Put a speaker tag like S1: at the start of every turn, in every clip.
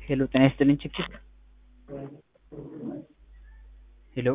S1: ሄሎ ጤና ይስጥልኝ ችክችክ ሄሎ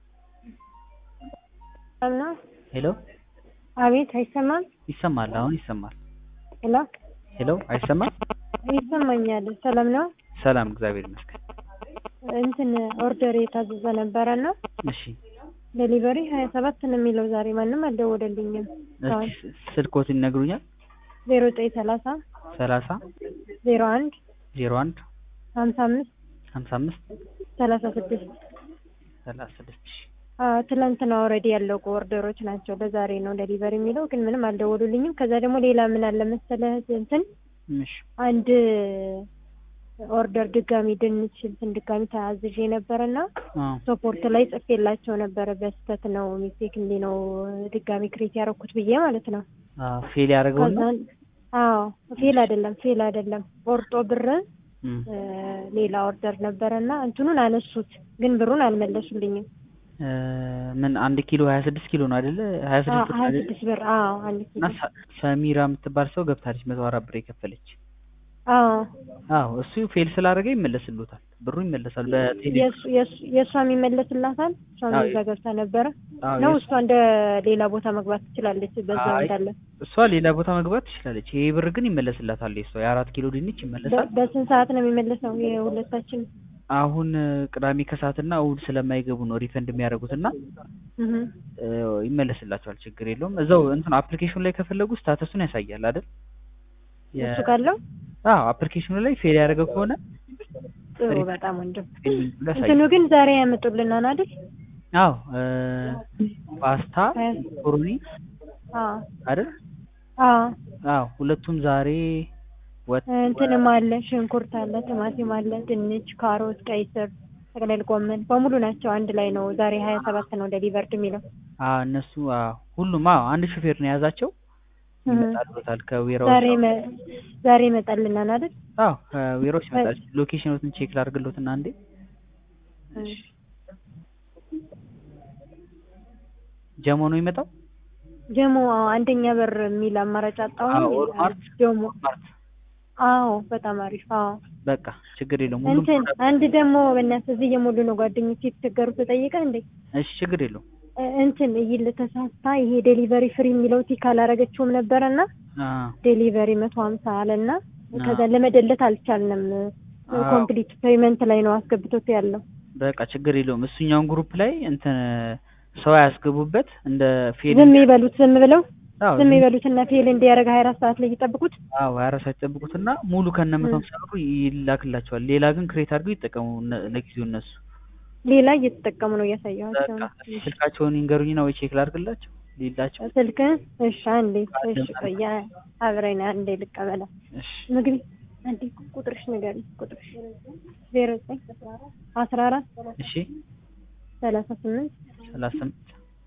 S2: ነው
S1: ሄሎ
S2: አቤት አይሰማም
S1: ይሰማል አሁን ይሰማል
S2: ሄሎ
S1: ሄሎ አይሰማም
S2: ይሰማኛል ሰላም ነው
S1: ሰላም እግዚአብሔር ይመስገን
S2: እንትን ኦርደር የታዘዘ ነበረ እና
S1: እሺ
S2: ዴሊቨሪ ሀያ ሰባት ነው የሚለው ዛሬ ማንም አልደወለልኝም
S1: እስኪ ስልክዎትን ይነግሩኛል
S2: ዜሮ ዘጠኝ ሰላሳ
S1: ሰላሳ
S2: ዜሮ አንድ
S1: ዜሮ አንድ
S2: ሀምሳ አምስት
S1: ሀምሳ አምስት
S2: ሰላሳ ስድስት
S1: ሰላሳ ስድስት እሺ
S2: ትላንትና ኦልሬዲ ያለቁ ኦርደሮች ናቸው ለዛሬ ነው ዴሊቨሪ የሚለው ግን ምንም አልደወሉልኝም ከዛ ደግሞ ሌላ ምን አለ መሰለህ እንትን
S1: እሺ
S2: አንድ ኦርደር ድጋሚ ድንች እንትን ድጋሚ ተያዝዤ ነበረና
S1: አዎ
S2: ሶፖርት ላይ ጽፌላቸው ነበረ በስተት ነው ሚስቴክ እንዲ ነው ድጋሚ ክሬት ያደረኩት ብዬ ማለት ነው
S1: አዎ ፌል ያደረገውን ነው
S2: ከዛን አዎ ፌል አይደለም ፌል አይደለም ቆርጦ ብር
S1: እም፣
S2: እ፣ ሌላ ኦርደር ነበረና እንትኑን አነሱት ግን ብሩን አልመለሱልኝም
S1: እ፣ ምን አንድ ኪሎ ሀያ ስድስት ኪሎ ነው አይደለ ሀያ ስድስት ብር
S2: ሀያ
S1: አይደለ?
S2: ስድስት ብር አዎ አንድ ኪሎ
S1: እና ሰ- ሰሚራ የምትባል ሰው ገብታለች መቶ አራት ብር የከፈለች
S2: አዎ
S1: አዎ እሱ ፌል ስላደረገ ይመለስሉታል ብሩ ይመለሳል በቴሌ
S2: የእሱ- የእሱ- የእሷ የሚመለስላታል እሷም
S1: አዎ፣
S2: እዛ ገብታ ነበረ
S1: አዎ
S2: ነው
S1: የእሱ-
S2: እሷ እንደ ሌላ ቦታ መግባት ትችላለች በዛው
S1: አይ፣
S2: እንዳለ
S1: እሷ ሌላ ቦታ መግባት ትችላለች ይሄ ብር ግን ይመለስላታል የሷ የአራት ኪሎ ድንች ይመለሳል
S2: በ- በስንት ሰዓት ነው የሚመለሰው የሁለታችን
S1: አሁን እ፣ ቅዳሜ ከሰዓትና እሑድ ስለማይገቡ ነው ሪፈንድ የሚያደርጉት እና
S2: እህ
S1: እ፣ ይመለስላቸዋል ችግር የለውም እዛው እንትን አፕሊኬሽኑ ላይ ከፈለጉ ስታተሱን ያሳያል አይደል የ-
S2: እሱ ካለው
S1: አዎ አፕሊኬሽኑ ላይ ፌል ያደረገ ከሆነ
S2: ጥሩ
S1: ሪፈንድ
S2: በጣም ወንድም
S1: ፌል ብሎ ያሳያል
S2: እንትኑ ግን ዛሬ ያመጡልናል አይደል
S1: አዎ እ፣ ፓስታ ኮሮኒ
S2: አዎ
S1: አይደል
S2: አዎ
S1: አዎ ሁለቱም ዛሬ ወጥ
S2: እንትንም አለ ሽንኩርት አለ ቲማቲም አለ ድንች ካሮት ቀይ ስር ጠቅለል ጎመን በሙሉ ናቸው አንድ ላይ ነው ዛሬ ሀያ ሰባት ነው ዴሊቨርድ የሚለው
S1: አዎ እነሱ አዎ ሁሉም አዎ አንድ ሹፌር ነው የያዛቸው
S2: እህ
S1: ይመጣሉታል ከዌራው
S2: ዛሬ መ- ዛሬ ይመጣልናል አይደል
S1: አዎ ከዌራው ይመጣል ሎኬሽኖትን ቼክ ላድርግሎትና አንዴ
S2: እህ
S1: ጀሞ ነው የሚመጣው
S2: ጀሞ አዎ አንደኛ በር የሚል አማራጭ አጣሁ
S1: አዎ ኦልማርት
S2: ጀሞ
S1: ኦልማርት
S2: አዎ በጣም አሪፍ አዎ
S1: በቃ ችግር የለውም ሁሉም
S2: እንትን አንድ ደግሞ በእናትህ እዚህ እየሞሉ ነው ጓደኞቼ የተቸገሩ ተጠይቀ እንዴ
S1: እሺ ችግር የለውም
S2: እ- እንትን ይል ተሳስታ ይሄ ዴሊቨሪ ፍሪ የሚለው ቲክ አላረገችውም ነበረና
S1: አ
S2: ዴሊቨሪ መቶ ሀምሳ አለና
S1: አዎ።
S2: ከዛ ለመደለት አልቻልንም
S1: አዎ።
S2: ኮምፕሊት ፔይመንት ላይ ነው አስገብቶት ያለው
S1: በቃ ችግር የለውም እሱኛውን ግሩፕ ላይ እንትን ሰው ያስገቡበት እንደ ፌል
S2: ዝም ይበሉት ዝም ብለው
S1: አዎ
S2: ዝም ይበሉትና ፌል እንዲያደርግ ሀያ አራት ሰዓት ላይ ይጠብቁት
S1: አዎ ሀያ አራት ሰዓት ይጠብቁትና ሙሉ ከነ መቶ ሀምሳ ብሩ ይላክላቸዋል ሌላ ግን ክሬት አድርገው ይጠቀሙ እነ- ለጊዜው እነሱ
S2: ሌላ እየተጠቀሙ ነው እያሳየኋቸው
S1: በቃ ስልካቸውን ይንገሩኝና ወይ ቼክ ላድርግላቸው ሌላቸው
S2: ስልክ እሺ አንዴ እሺ ቆይ አብረን አንዴ ልቀበላ
S1: እሺ
S2: ምግቢ አንዴ ቁጥርሽ ንገሪኝ ቁጥርሽ ዜሮ ዘጠኝ አስራ አራት
S1: እሺ
S2: ሰላሳ ስምንት
S1: ሰላሳ ስምንት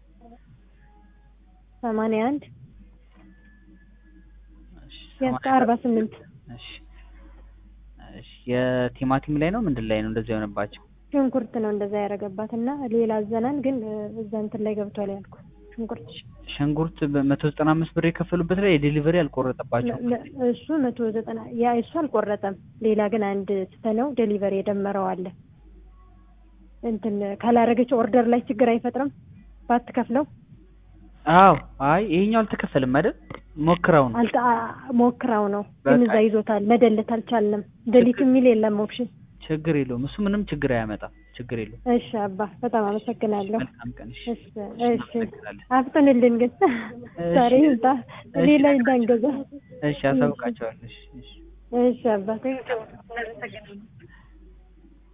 S2: ሰማንያ አንድ
S1: እሺ
S2: ያስከ
S1: ሰማንያ
S2: አርባ ስምንት
S1: እሺ እሺ የቲማቲም ላይ ነው ምንድን ላይ ነው እንደዚህ የሆነባቸው
S2: ሽንኩርት ነው እንደዛ ያደረገባት እና ሌላ አዘናል ግን እ፣ እዛ እንትን ላይ ገብቷል ያልኩ ሽንኩርት
S1: ሽንኩርት በመቶ ዘጠና አምስት ብር የከፈሉበት ላይ የዴሊቨሪ አልቆረጠባቸው
S2: ለ- ለ- እሱ መቶ ዘጠና ያ እሱ አልቆረጠም ሌላ ግን አንድ ስተነው ዴሊቨሪ የደመረው አለ እንትን ካላረገች ኦርደር ላይ ችግር አይፈጥርም ባትከፍለው
S1: አዎ አይ ይሄኛው አልተከፈልም አይደል ሞክረው ነው
S2: አልተ አ- ሞክራው ነው ግን
S1: በቃ
S2: እዛ ይዞታል መደለት አልቻልንም ደሊት የሚል የለም ኦፕሽን
S1: ችግር የለውም እሱ ምንም ችግር አያመጣም ችግር የለውም
S2: እሺ አባ በጣም አመሰግናለሁ
S1: መልካም ቀን እሺ
S2: እሺ እሺ
S1: እናመሰግናለን።
S2: አፍጥንልን ግን ዛሬ ይምጣ
S1: እሺ።
S2: ሌላ እንዳንገዛ
S1: እሺ አሳውቃቸዋለሁ እሺ እሺ
S2: እሺ አባ